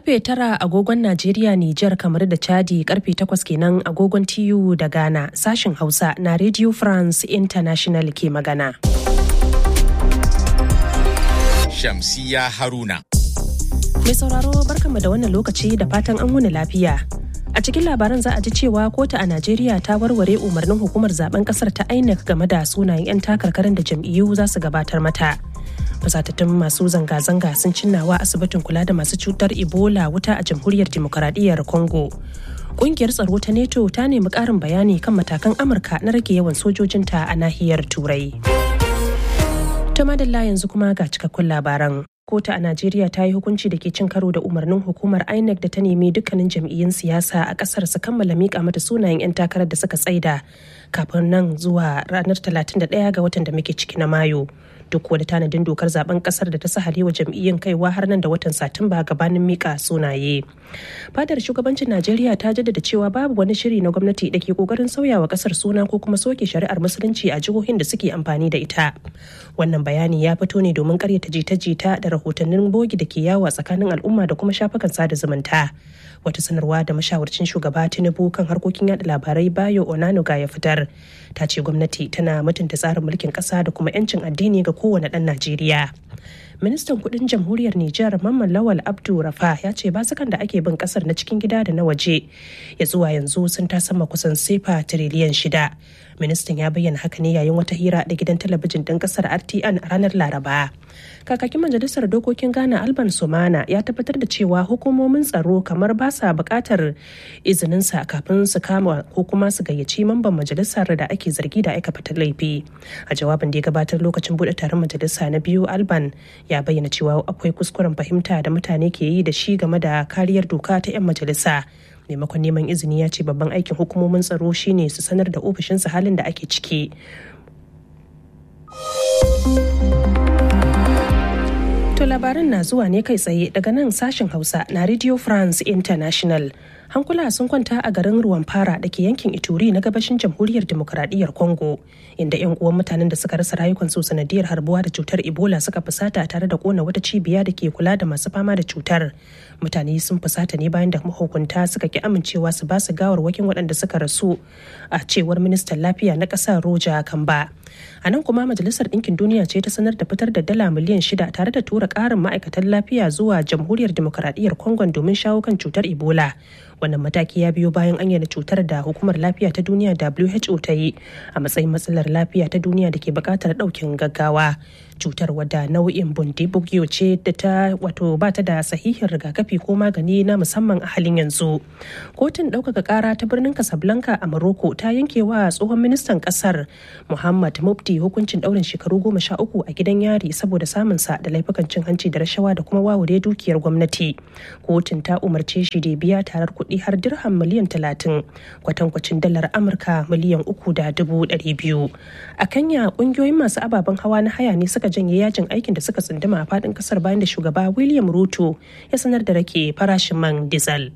karfe tara agogon Najeriya, Nijar, kamar da Chadi karfe takwas kenan agogon TU da Ghana sashen Hausa na Radio France International ke magana. Shamsiya Haruna. Mai sauraro barkanmu da wannan lokaci da fatan an wuni lafiya. A cikin labaran za a ji cewa kotu a Najeriya ta warware umarnin hukumar zaben kasar ta INEC game da sunayen 'yan takarkarin da jam'iyyu za su gabatar mata. Fasatattun masu zanga-zanga sun cinnawa asibitin kula da masu cutar Ebola wuta a jamhuriyar demokaradiyyar Congo. Kungiyar tsaro ta NATO ta nemi ƙarin bayani kan matakan Amurka na rage yawan sojojinta a nahiyar Turai. Ta madalla yanzu kuma ga cikakkun labaran. Kotu a Najeriya ta yi hukunci da ke cin karo da umarnin hukumar INEC da ta nemi dukkanin jam'iyyun siyasa a kasar su kammala mika mata sunayen 'yan takarar da suka tsaida kafin nan zuwa ranar 31 ga watan da muke ciki na Mayu. Duk da tanadin dokar zaben kasar da ta sahale wa jam'iyyun kaiwa har nan da watan Satumba gabanin mika sunaye. Fadar shugabancin Najeriya ta jaddada cewa babu wani shiri na gwamnati da ke kokarin sauyawa kasar suna ko kuma soke shari'ar musulunci a jihohin da suke amfani da ita. Wannan bayani ya fito ne domin karyata jita-jita da rahotannin bogi da ke yawo tsakanin al'umma da kuma shafukan sada zumunta. Wata sanarwa da mashawarcin shugaba Tinubu kan harkokin yada labarai Bayo Onanuga ya fitar. Ta ce gwamnati tana mutunta tsarin mulkin ƙasa da kuma 'yancin addini ga kowane ɗan Najeriya. ministan kudin jamhuriyar Nijar Mamman Lawal Abdu Rafa ya ce basukan da ake bin kasar na cikin gida da na waje ya zuwa yanzu sun sama kusan sefa tiriliyan shida. Ministan ya bayyana haka ne yayin wata hira da gidan talabijin ɗin kasar RTN a ranar Laraba. Kakakin majalisar dokokin Ghana Alban Sumana ya tabbatar da cewa hukumomin tsaro kamar ba sa buƙatar izininsa kafin su kama ko kuma su gayyaci mamban majalisar da ake zargi da aikata laifi. A jawabin da ya gabatar lokacin buɗe taron majalisa na biyu Alban ya bayyana cewa akwai kuskuren fahimta da mutane ke yi da shi game da kariyar doka ta 'yan majalisa maimakon neman izini ya ce babban aikin hukumomin tsaro shine su sanar da ofishinsa halin da ake ciki to labaran na zuwa ne kai tsaye daga nan sashen hausa na radio france international hankula sun kwanta a garin ruwan fara da ke yankin ituri na gabashin jamhuriyar demokuraɗiyyar congo inda 'yan uwan mutanen da suka rasa rayukansu sanadiyar harbuwa da cutar ebola suka fusata tare da kona wata cibiya da ke kula da masu fama da cutar mutane sun fusata ne bayan da mahukunta suka ki amincewa su ba su gawarwakin waɗanda suka rasu a cewar ministan lafiya na ƙasar roja kamba a nan kuma majalisar ɗinkin duniya ce ta sanar da fitar da dala miliyan shida tare da tura ƙarin ma'aikatan lafiya zuwa jamhuriyar demokuraɗiyyar congo domin shawo kan cutar ebola wannan mataki ya biyo bayan an yana cutar da hukumar lafiya ta duniya who ta yi a matsayin matsalar lafiya ta duniya da ke buƙatar ɗaukin gaggawa cutar wadda nau'in bundibugyo ce da ta wato ba ta da sahihin rigakafi ko magani na musamman a halin yanzu kotun ɗaukaka ƙara ta birnin casablanca a morocco ta yanke wa tsohon ministan ƙasar muhammad mufti hukuncin ɗaurin shekaru goma sha uku a gidan yari saboda samunsa da laifukan cin hanci da rashawa da kuma wawure dukiyar gwamnati kotun ta umarce shi da biya tarar kuɗi har dirham miliyan talatin kwatankwacin dalar amurka miliyan uku da dubu ɗari biyu a kenya ƙungiyoyin masu ababen hawa na haya ne suka janye yajin aikin da suka tsunduma a faɗin ƙasar bayan da shugaba william ruto ya sanar da rake farashin man diesel.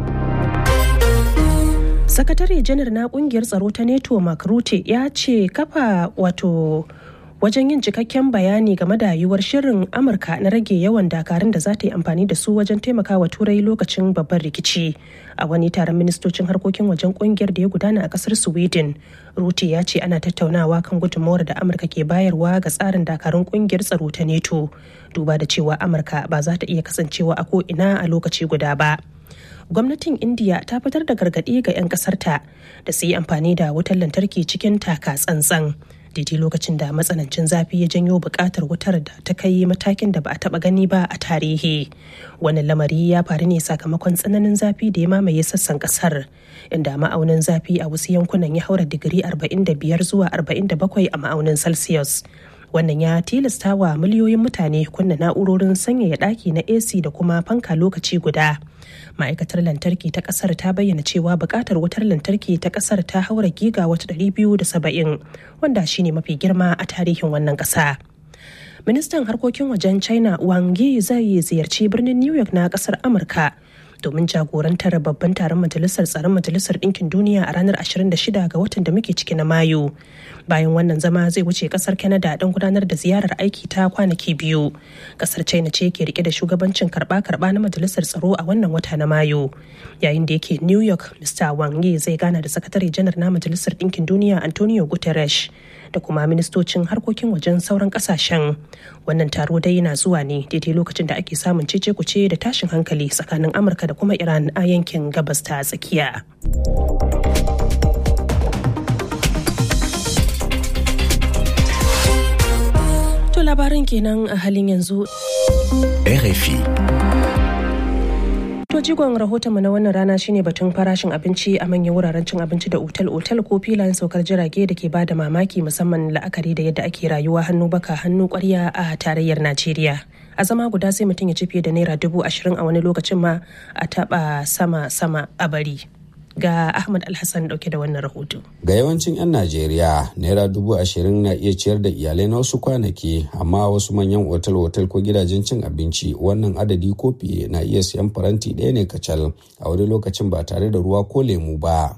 sakatare janar na kungiyar tsaro ta neto mark rutte ya ce kafa wato wajen yin cikakken bayani game da yiwuwar shirin amurka na rage yawan dakarun da za ta yi amfani da su wajen taimakawa turai lokacin babban rikici a wani taron ministocin harkokin wajen kungiyar da ya gudana a kasar sweden rutte ya ce ana tattaunawa kan gudunmawar da amurka ke bayarwa ga tsarin dakarun kungiyar tsaro ta neto duba da cewa amurka ba za ta iya kasancewa a ko ina a lokaci guda ba gwamnatin indiya ta fitar da gargaɗi ga 'yan ƙasarta da su yi amfani da wutar lantarki cikin taka tsantsan daidai lokacin da matsanancin zafi ya janyo buƙatar wutar da ta kai matakin da ba a taɓa gani ba a tarihi wannan lamari ya faru ne sakamakon tsananin zafi da ya mamaye sassan ƙasar inda ma'aunin zafi a wasu yankunan ya haura digiri 45 zuwa 47 a ma'aunin celsius wannan ya tilasta wa miliyoyin mutane kunna na'urorin sanyaya ɗaki na ac da kuma fanka lokaci guda ma'aikatar lantarki ta kasar ta bayyana cewa buƙatar wutar lantarki ta kasar ta haura giga wata 270 wanda shine mafi girma a tarihin wannan ƙasa. ministan harkokin wajen china wang yi zai ziyarci birnin new york na kasar amurka domin jagorantar babban taron majalisar tsaron majalisar ɗinkin duniya a ranar 26 ga watan da muke ciki na mayu bayan wannan zama zai wuce kasar canada don gudanar da ziyarar aiki ta kwanaki biyu kasar china ce ke rike da shugabancin karba-karba na majalisar tsaro a wannan wata na mayu yayin da yake new york mr wang yi zai gana da sakatare janar na majalisar ɗinkin duniya antonio guterres da kuma ministocin harkokin wajen sauran kasashen wannan taro dai yana zuwa ne daidai lokacin da ake samun cece kuce da tashin hankali tsakanin amurka da kuma iran a yankin gabas ta tsakiya to labaran kenan a halin yanzu RFI. To jigon rahotonmu na wannan rana shine batun farashin abinci a manyan wuraren cin abinci da otal-otal ko filayen saukar jirage da ke bada mamaki musamman la'akari da yadda ake rayuwa hannu baka hannu kwarya a tarayyar Najeriya. A zama guda sai mutum ya ci fiye da naira dubu ashirin a wani lokacin ma a taba sama-sama a bari. Ga Ahmad Alhassan dauke da wannan rahoto. Ga yawancin 'yan Najeriya, naira dubu ashirin na iya ciyar da iyalai na wasu kwanaki, amma wasu manyan otal-otal ko gidajen cin abinci wannan adadi ko fiye na iya siyan faranti ɗaya ne kacal a wani lokacin ba tare da ruwa ko lemu ba.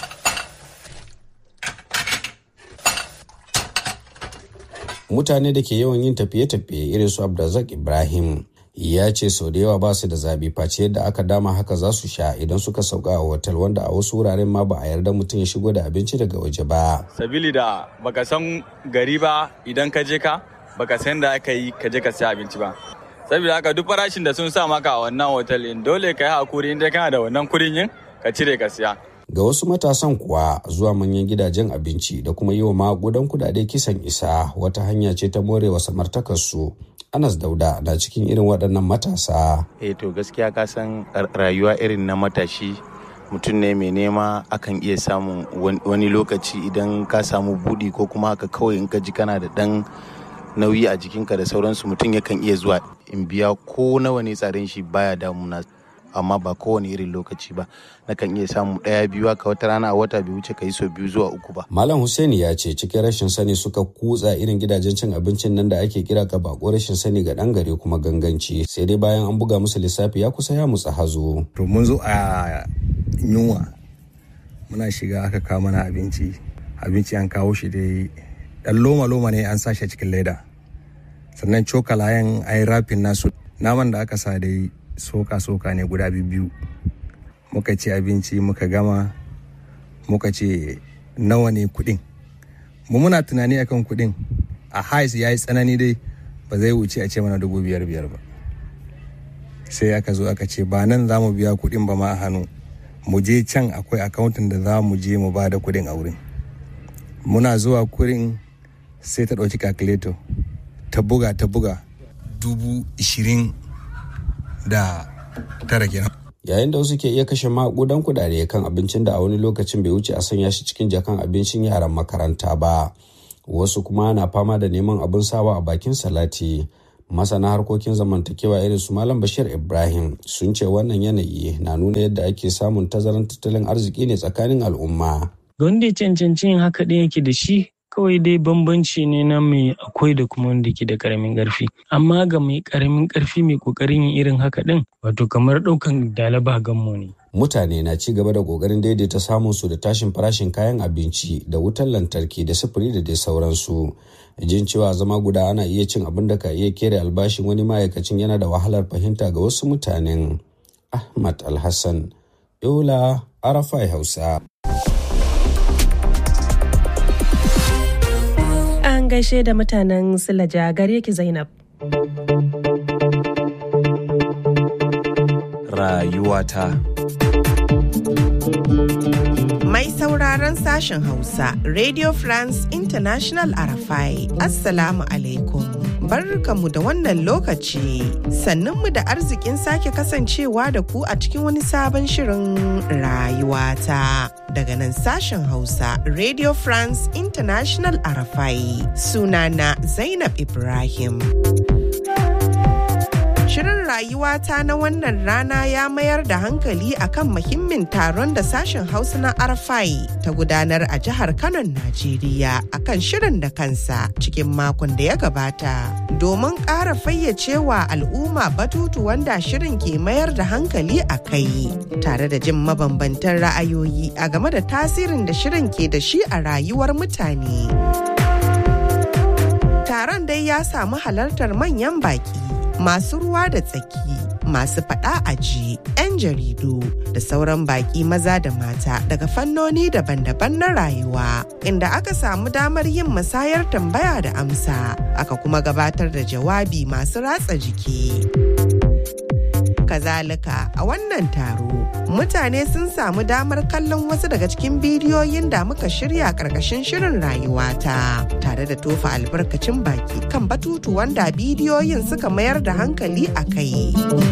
Mutane da ke yawan yin tafiye-tafiye irin su Abdulrazak Ibrahim ya ce sau da yawa ba su da zabi face yadda aka dama haka za su sha idan suka sauka a otal wanda a wasu wuraren ma ba a yarda mutum ya shigo da abinci daga waje ba. Sabili da baka san gari ba idan ka je ka baka san da aka yi ka je ka siya abinci ba. Sabida haka duk farashin da sun sa maka a wannan otal in dole ka yi hakuri inda kana da wannan kuɗin yin ka cire ka siya. Ga wasu matasan kuwa zuwa manyan gidajen abinci da kuma yi wa magudan kudade kisan isa wata hanya ce ta morewa samartakarsu Anas Dauda na cikin irin waɗannan matasa. Eh to gaskiya ka san rayuwa irin na matashi mutum ne mai nema akan iya samun wani lokaci idan ka samu budi ko kuma haka kawai in ka ji kana da ɗan nauyi a jikinka da sauransu mutum yakan iya zuwa in biya ko nawa ne tsarin shi baya damuna amma ba kowane irin lokaci ba nakan iya samu ɗaya biyu haka wata rana a wata bai wuce ka yi sau biyu zuwa uku ba. Malam Hussaini ya ce cikin rashin sani suka kutsa irin gidajen cin abincin nan da ake kira ka bako rashin sani ga ɗan gari kuma ganganci sai dai bayan an buga musu lissafi ya kusa ya mutsa hazo. To mun zo a yunwa muna shiga aka kawo mana abinci abinci an kawo shi dai ɗan loma-loma ne an sashi cikin leda sannan cokalayen an yi rafin nasu naman da aka sa dai soka-soka ne guda biyu muka ci abinci muka gama muka ce nawa ne kudin mu muna tunani akan kudin a hais ya yi tsanani dai ba zai wuce a ce mana dubu biyar biyar ba sai aka zo aka ce ba nan za mu biya kudin ba ma a hannu mu je can akwai akawuntin da za mu je mu ba da kudin a wurin muna zuwa kurin sai ta ɗauki calculator ta buga ta buga dubu ishirin da tara kenan. Yayin da wasu ke iya kashe maƙudan kudade kan abincin da a wani lokacin bai wuce a sanya shi cikin jakan abincin yaran makaranta ba. Wasu kuma na fama da neman abin sawa a bakin salati. Masana harkokin zamantakewa irin su Malam Bashir Ibrahim sun ce wannan yanayi na nuna yadda ake samun tazaran tattalin arziki ne tsakanin al'umma. Ga wanda ya cancanci yin haka ɗin yake da shi kawai dai bambanci ne na mai akwai da kuma wanda ke da karamin karfi amma ga mai karamin karfi mai kokarin yin irin haka din wato kamar daukan dalaba gammo ne mutane na ci gaba da kokarin daidaita samun su da tashin farashin kayan abinci da wutar lantarki da sufuri da dai sauransu jin cewa zama guda ana iya cin abin da ka iya kere albashin wani ma'aikacin yana da wahalar fahimta ga wasu mutanen ahmad alhassan yola arafai hausa an gaishe da mutanen Silaja gare ki Zainab. Rayuwata. Mai sauraron sashen Hausa, Radio France International Arafai, Assalamu alaikum. Barkamu da wannan lokaci, sannunmu da arzikin sake kasancewa da ku a cikin wani sabon shirin rayuwata. Daga nan sashen Hausa, Radio France International Arafai, sunana Zainab Ibrahim. Shirin rayuwata na wannan rana ya mayar da hankali akan muhimmin taron da sashen Hausa na Arfai ta gudanar a jihar Kano, Najeriya akan shirin da kansa cikin makon da ya gabata. Domin ƙara fayyacewa al'umma batutu wanda shirin ke mayar da hankali a kai, tare da jin mabambantan ra'ayoyi a game da tasirin da shirin ke da shi a rayuwar mutane. Taron dai ya samu halartar manyan baki, masu ruwa da tsaki, masu faɗa aji, 'yan jaridu da sauran baki maza da mata daga fannoni daban-daban na rayuwa, inda aka samu damar yin musayar tambaya da amsa, aka kuma gabatar da jawabi masu ratsa jiki. Kazalika a wannan taro mutane sun samu damar kallon wasu daga cikin bidiyoyin da muka shirya karkashin shirin rayuwata tare da tofa albarkacin baki kan batutu wanda bidiyoyin suka mayar da hankali a kai.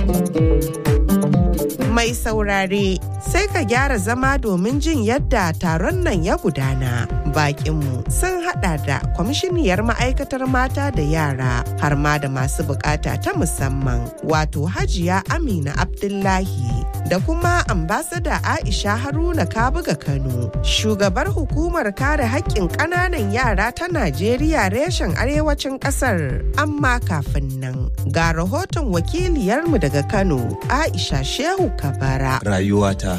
Mai saurare sai ka gyara zama domin jin yadda taron nan ya gudana. Bakinmu sun hada da kwamishiniyar ma'aikatar mata da yara har ma da masu bukata ta musamman wato hajiya Amina Abdullahi da kuma ambasada Aisha Haruna Kabuga Kano shugabar hukumar kare haƙƙin ƙananan yara ta Najeriya reshen arewacin ƙasar. Amma kafin nan ga rahoton wakiliyarmu daga Kano Aisha Shehu Kabara. Rayuwata.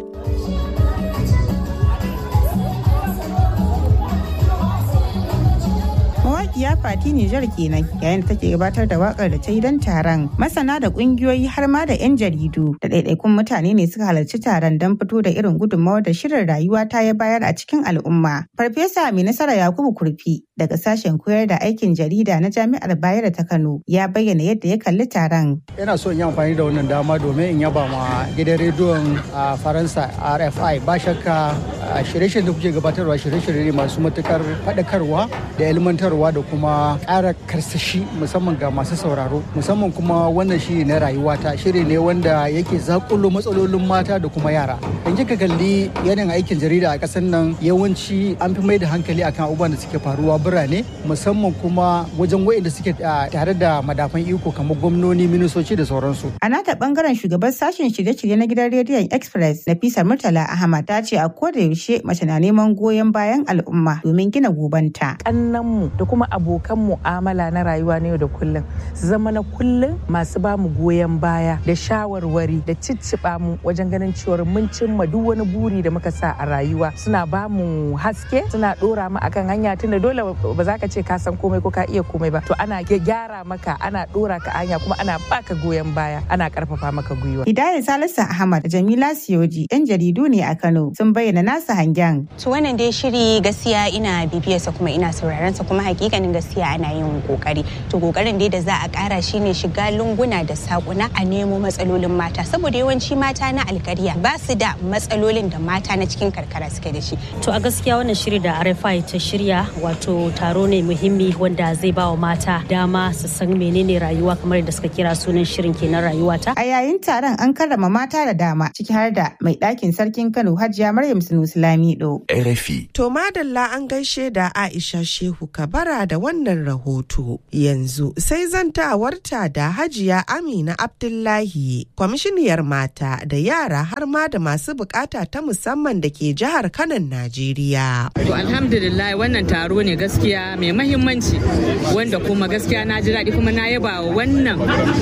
mawaƙiya fati Nijar kenan yayin da take gabatar da wakar da ta yi don taron masana da ƙungiyoyi har ma da 'yan jaridu da ɗaiɗaikun mutane ne suka halarci taron don fito da irin gudunmawar da shirin rayuwa ta ya bayar a cikin al'umma farfesa mai nasara yakubu kurfi daga sashen koyar da aikin jarida na jami'ar bayero ta kano ya bayyana yadda ya kalli taron yana so in yi amfani da wannan dama domin in yaba ma gidan rediyon a faransa rfi ba shakka shirye-shiryen da kuke gabatarwa shirye-shirye masu matukar faɗakarwa da ilmantarwa da kuma ƙara karsashi musamman ga masu sauraro musamman kuma wannan shiri na rayuwata shiri ne wanda yake zakulo matsalolin mata da kuma yara in kika kalli yanayin aikin jarida a ƙasar nan yawanci an fi mai da hankali akan abubuwan da suke faruwa birane musamman kuma wajen waɗanda suke tare da madafan iko kamar gwamnoni ministoci da sauransu a nata bangaren shugaban sashen shirye-shirye na gidan rediyon express nafisa murtala ahmad ta ce a koda yaushe mace na neman goyon bayan al'umma domin gina gobanta kannanmu da kuma abokan mu'amala na rayuwa na yau da kullum su zama na kullum masu ba mu goyon baya da shawarwari da cicciɓa mu wajen ganin cewar mun cimma duk wani buri da muka sa a rayuwa suna ba mu haske suna ɗora mu akan hanya tunda dole ba za ka ce ka san komai ko ka iya komai ba to ana gyara maka ana ɗora ka hanya kuma ana baka goyon baya ana ƙarfafa maka gwiwa. Hidayat Salisu Ahmad da Jamila Siyoji yan jaridu ne a Kano sun bayyana nasa hangen. To wannan dai shiri gaskiya ina bibiyarsa kuma ina sauraron sa kuma hakikanin gaskiya ana yin kokari to kokarin dai da za a kara shine shiga lunguna da sakuna a nemo matsalolin mata saboda yawanci mata na alkariya ba su da matsalolin da mata na cikin karkara suke da shi to a gaskiya wannan shiri da RFI ta shirya wato taro ne muhimmi wanda zai ba wa mata dama su san menene rayuwa kamar da suka kira sunan shirin kenan rayuwa ta a yayin taron an karrama mata da dama ciki har da mai ɗakin sarkin Kano Hajiya Maryam Sunusi Lamido RFI to madalla an gaishe da Aisha Shehu Kabara da wannan rahoto. Yanzu sai zantawarta da Hajiya Amina Abdullahi, kwamishiniyar mata da yara har ma da masu bukata ta musamman da ke jihar Kanan Najeriya. To alhamdulillah wannan taro ne gaskiya mai mahimmanci wanda kuma gaskiya na ji daɗi kuma na yaba wa wannan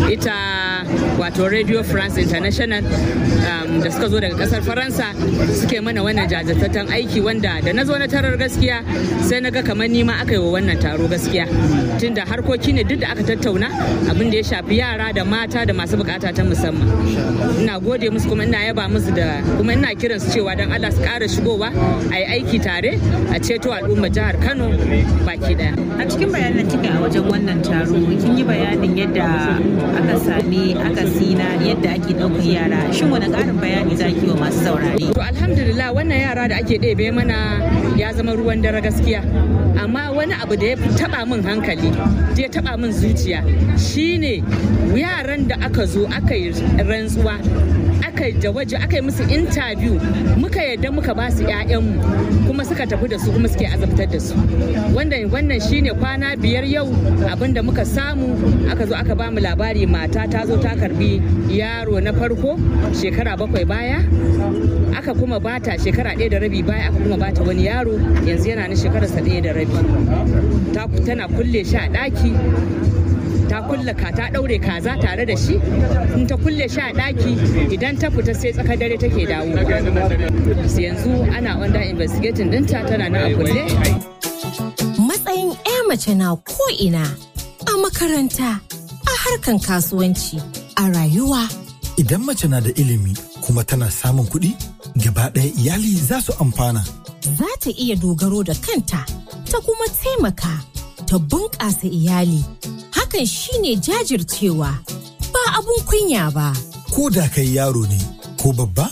ita wato Radio France International um, da suka zo daga kasar Faransa suke mana wannan jajirtattun aiki wanda da na zo na tarar gaskiya sai na ga kamar nima aka yi wa wannan taro gaskiya tunda harkoki ne duk da aka tattauna abin da ya shafi yara da mata da masu bukata ta musamman ina gode musu kuma ina yaba musu da kuma ina kiran su cewa dan Allah su ƙara shigowa a yi aiki tare a ceto al'ummar jihar Kano baki daya a cikin bayanan kika a wajen wannan taro kin yi bayanin yadda aka sami aka sina yadda ake ɗaukar yara shin wani ƙarin bayani za ki wa masu saurare to alhamdulillah wannan yara da ake ɗebe mana ya zama ruwan dare gaskiya amma wani abu da ya taba min hankali da ya taba min zuciya shine yaran da aka zo aka yi rantsuwa aka da waje aka yi musu interview muka yadda muka ba su 'ya'yanmu kuma suka tafi da su kuma suke azabtar da su wannan wannan shine kwana biyar yau abinda muka samu aka zo aka ba mu labari mata ta zo ta karbi yaro na farko shekara bakwai baya aka kuma bata shekara ɗaya da rabi baya aka kuma bata wani yaro yanzu yana na shekararsa ɗaya da rabi tana kulle shi a ɗaki ta kulle ka ta daure kaza tare da shi in ta kulle shi a daki idan ta fita sai tsakar dare take dawo yanzu ana under investigating dinta tana nan a kulle matsayin 'ya mace na ko'ina a makaranta a harkan kasuwanci a rayuwa idan mace na da ilimi kuma tana samun kuɗi gaba ɗaya iyali za su amfana za ta iya dogaro da kanta ta kuma taimaka ta bunƙasa iyali hakan shine jajircewa ba abun kunya ba. Ko da kai yaro ne ko babba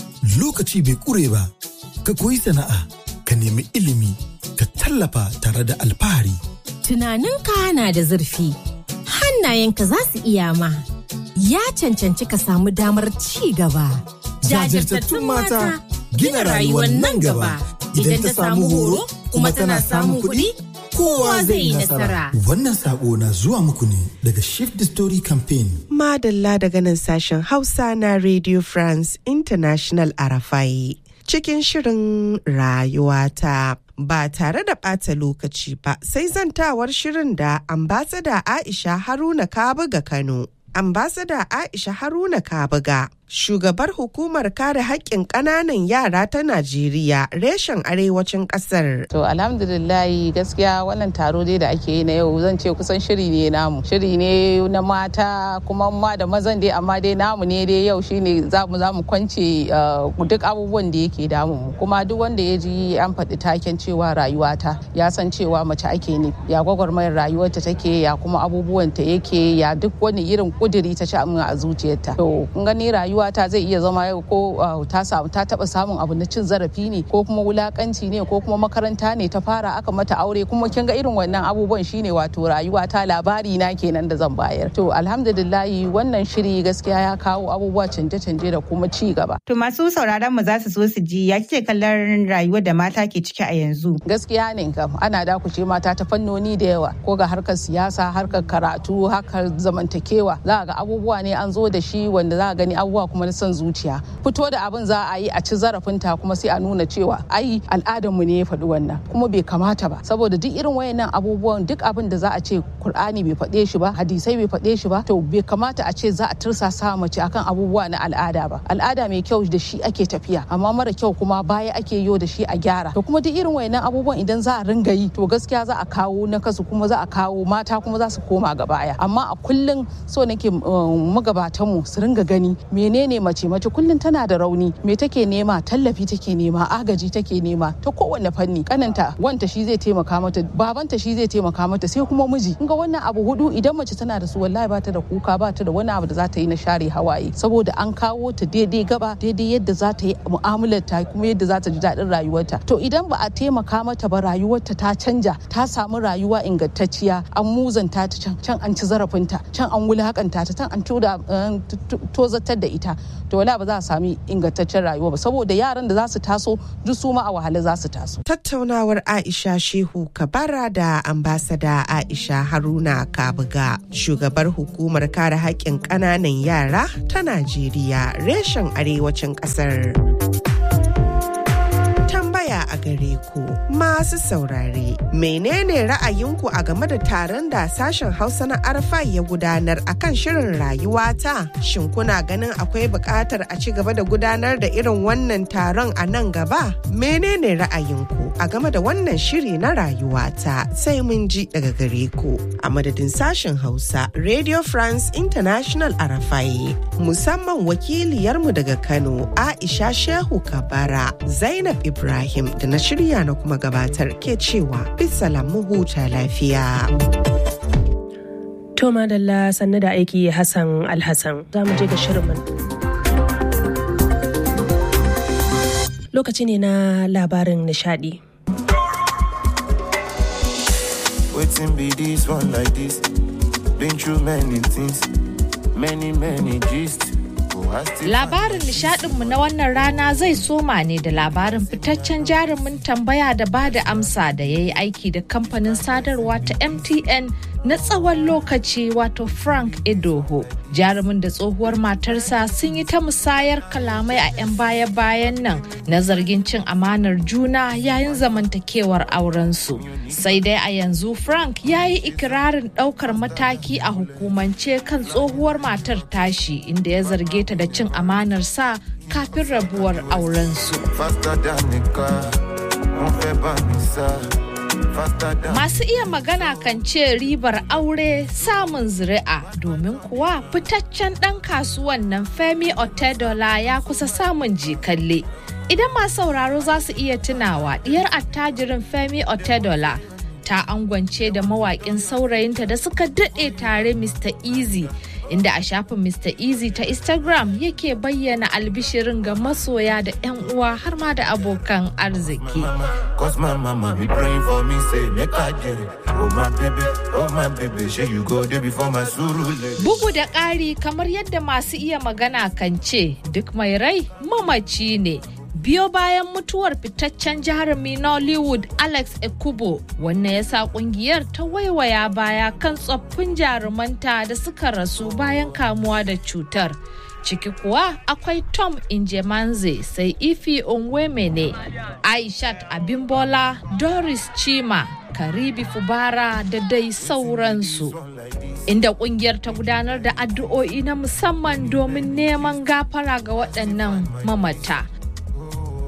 lokaci bai kure ba ka koyi sana'a ka nemi ilimi ka tallafa tare da alfahari. Tunaninka na da zurfi hannayenka za su iya ma ya cancanci ka samu damar ci gaba. Jajirtattun mata gina rayuwar nan gaba idan ta samu horo kuma tana samun kuɗi. kowa zai yi nasara. Wannan sako na zuwa muku ne daga Shift the Story Campaign. Madalla daga nan sashen Hausa na Radio France International Arafai. Cikin shirin rayuwata. Ba tare da ɓata lokaci ba sai zantawar shirin da ambasada Aisha Haruna Kabuga Kano. Ambasada Aisha Haruna Kabuga shugabar hukumar kare haƙƙin ƙananan yara ta Najeriya reshen arewacin ƙasar. To alhamdulillahi gaskiya wannan taro dai da ake yi na yau zan ce kusan shiri ne namu. Shiri ne na mata kuma ma da mazan dai amma dai namu ne dai yau shine za mu za mu kwance duk abubuwan da yake damu mu. Kuma duk wanda ya ji an faɗi taken cewa rayuwata ya san cewa mace ake ne. Ya gwagwarmayar rayuwarta take ya kuma abubuwan ta yake ya duk wani irin kuduri ta ci a zuciyarta. To kun gani rayuwa rayuwata zai iya zama yau ko ta samu ta taba samun abu na cin zarafi ne ko kuma wulakanci ne ko kuma makaranta ne ta fara aka mata aure kuma kin ga irin wannan abubuwan shine wato rayuwata labari na kenan da zan bayar to alhamdulillahi wannan shiri gaskiya ya kawo abubuwa canje-canje da kuma ci gaba to masu sauraron mu za su so su ji ya kike kallon rayuwar da mata ke ciki a yanzu gaskiya ne kam ana dakuce mata ta fannoni da yawa ko ga harkar siyasa harkar karatu harkar zamantakewa za ga abubuwa ne an zo da shi wanda za gani abubuwa kuma na son zuciya fito da abin za a yi a ci zarafinta kuma sai a nuna cewa ai al'adarmu ne ya faɗi wannan kuma bai kamata ba saboda duk irin wayannan abubuwan duk abin da za a ce Kur'ani bai faɗe shi ba hadisai bai faɗe shi ba to bai kamata a ce za a tursasa mace akan abubuwa na al'ada ba al'ada mai kyau da shi ake tafiya amma mara kyau kuma baya ake yo da shi a gyara to kuma duk irin wayannan abubuwan idan za a ringa yi to gaskiya za a kawo na kasu kuma za a kawo mata kuma za su koma ga baya amma a kullum so nake magabatanmu su ringa gani menene mace mace kullum tana da rauni me take nema tallafi take nema agaji take nema ta kowanne fanni kananta wanta shi zai taimaka mata babanta shi zai taimaka mata sai kuma miji ga wannan abu hudu idan mace tana da su wallahi ba ta da kuka ba ta da wani abu da za ta yi na share hawaye saboda an kawo ta daidai gaba daidai yadda za ta yi mu'amalar ta kuma yadda za ta ji daɗin rayuwarta to idan ba a taimaka mata ba rayuwarta ta canja ta samu rayuwa ingantacciya an muzanta ta can can an ci zarafinta can an wulakanta ta can an tozatar da ita to wala ba za a sami ingantaccen rayuwa ba saboda yaran da za su taso duk su ma a wahala za su taso. Tattaunawar Aisha Shehu Kabara da ambasada Aisha Haruna Kabuga shugabar hukumar kare haƙƙin ƙananan yara ta Najeriya reshen arewacin ƙasar. tambaya a gare ku masu saurare menene ra'ayinku a game da taron da sashen hausa na arfa ya gudanar akan shirin rayuwata shin kuna ganin akwai buƙatar a ci gaba da gudanar da irin wannan taron a nan gaba menene ra'ayinku a game da wannan shiri na rayuwata sai mun ji daga gare ku a madadin sashen hausa radio france international arafai musamman wakiliyarmu daga kano aisha shehu kabara zainab ibrahim da na shirya na kuma gabatar ke cewa bisalam mu huta lafiya. To madalla sannu da aiki Hassan Alhassan za mu je ga shirin Lokaci ne na labarin nishadi. Waiting be this one like this. Been through many things, many, many gist. Labarin nishadinmu na wannan rana zai soma ne da labarin fitaccen jarumin tambaya da ba da amsa da ya yi aiki da kamfanin sadarwa ta MTN na tsawon lokaci wato Frank Edoho. Jarumin da tsohuwar matarsa sun yi ta musayar kalamai a 'yan baya-bayan nan na zargin cin amanar juna yayin zamantakewar aurensu. Sai dai a yanzu Frank ya yi ikirarin ɗaukar mataki a hukumance kan tsohuwar matar tashi inda ya zarge ta da cin amanar sa kafin rabuwar aurensu. Masu iya magana kan ce ribar aure samun zuri'a domin kuwa fitaccen ɗan kasuwan nan Femi Otedola ya kusa samun jikalle. Idan masu sauraro za su iya tunawa diyar attajirin Femi Otedola ta angwance da mawaƙin saurayinta da suka daɗe tare Mr. Easy. inda a shafin Mr. Easy ta Instagram yake bayyana albishirin ga masoya da 'yan uwa har ma da abokan arziki. Bugu da ƙari kamar yadda masu iya magana kan ce duk mai rai mamaci ne. biyo bayan mutuwar fitaccen jarumi nollywood alex ekubo wannan ya sa kungiyar ta waiwaya baya kan tsoffin jarumanta da suka rasu bayan kamuwa da cutar ciki kuwa akwai tom injemanze sai ifi onwemene aishat abimbola doris chima karibi fubara da dai sauransu inda kungiyar ta gudanar da addu'o'i na musamman domin neman gafara ga waɗannan mamata